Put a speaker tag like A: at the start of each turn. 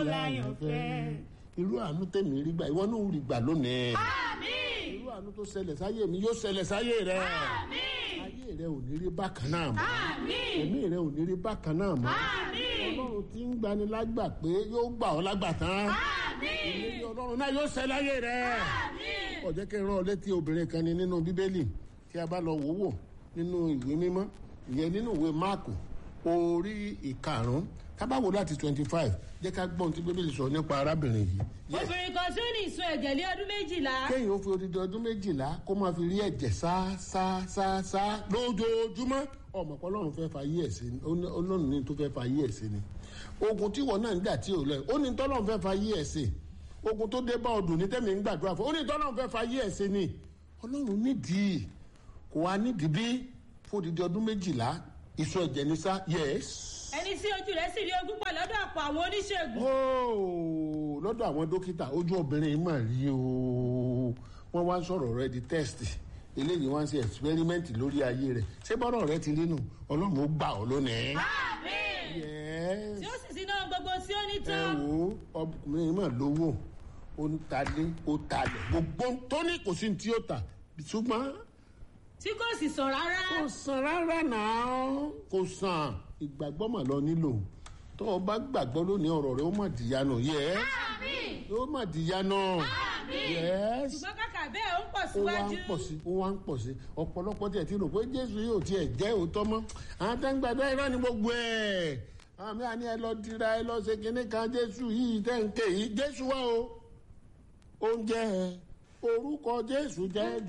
A: láyàn fẹ́.
B: irú àánú tèmi rí gbà ìwọ náà rí gbà lónìí
A: àmín
B: irú àánú tó ṣẹlẹ̀ sáyé mi yóò ṣẹlẹ̀ sáyé rẹ
A: àmín
B: ayé rẹ ò ní rí bákan náà mọ́
A: àmín
B: ẹ̀mí rẹ ò ní rí bákan náà mọ́
A: àmín
B: ọlọ́run tí ń gbani lágbà pé yóò gbà ọ́ lágbà tán
A: àmín
B: ìlérí ọlọ́run náà yóò ṣẹ láyé rẹ
A: àmín
B: ó jẹ́ kí n rán ọ létí obìnrin kan ní nínú bíbélì tí a bá lọ wò wò nínú ìwé mímọ́ ìyẹn nínú ìwé máàkù orí ìkarùn-ún tábàwò láti twenty five jẹ́ ká gbọ́n tí bíbélì sọ nípa arábìnrin yìí. Yes.
A: obìnrin kan tí ó ní ìsun ẹ̀jẹ̀ lé ọdún méjìlá
B: kéèyàn ó fi odidi ọdún méjìlá kó máa fi rí ẹ̀jẹ̀ sá sá sá sá lójoojúmọ́ ọmọ pé ọlọ́run fẹ́ fa yí ẹ̀ sí ni ó ní- ọlọ́run ní tó fẹ́ fa yí ẹ̀ sí ni ogun tí wọn náà ń gbà tí ò lẹ ó ní tọ́lọ́run fẹ́ fa yí ẹ̀ sí ogun tó dé bá ọdún ní tẹ́mi ń gbàdúrà fún ó ní tọ́lọ́run fẹ́ fa yí ẹ̀ sí ni ọlọ́run nídìí kò wá nídìí bí fún odidi ọdún méjìlá ìsọ ẹ̀jẹ̀ ní sá yẹ́s.
A: ẹni tí ojú rẹ̀ sì rí ogún pọ̀ lọ́dọ̀ ọ̀pọ̀ àwọn oníṣègùn
B: Óò, lọ́dọ̀ àwọn dókítà ojú obìnrin yìí mà rí o wọ́n wá ń sọ̀rọ̀ rẹ di test eléyìí wá ń ṣe experiment lórí ayé rẹ̀ ṣé bọ́rọ̀ rẹ ti rí nù ọlọ́run ó gbà ọ́ lónìí.
A: àmín
B: Yes.
A: tí ó sì sí náà gbogbo tí ó ní
B: ẹ
A: tán
B: wo ọkùnrin yìí mà lówó ó ń talé ó talẹ̀ gbogbo tó ní kò sí ní tí ó tà ṣùgbọ́n
A: tí kò sì sàn rárá
B: kò sàn rárá náà kò sàn ìgbàgbọ́ mà lọ nílò tó o bá gbàgbọ́ lónìí ọ̀rọ̀ rẹ ó mà dìyanu yẹ
A: àmín
B: ó mà dìyanu
A: àmín
B: Yes.
A: ṣùgbọ́n kàkà bẹ́ẹ̀ ó ń pọ̀
B: ó wá ń
A: síwájú
B: pọ̀ sí ó wá ń pọ̀ sí ọ̀pọ̀lọpọ̀ tiẹ̀ ti rò pé jésù yóò tiẹ̀ jẹ́ òótọ́ mọ́ àwọn tó ń gbàdúrà irọ́ ni gbogbo ẹ̀ àwọn mi àní ẹ lọ dira ẹ lọ ṣe kinní kan jésù yìí tẹ̀ ń ké yìí jésù wá o oúnjẹ orúkọ jésù jẹ́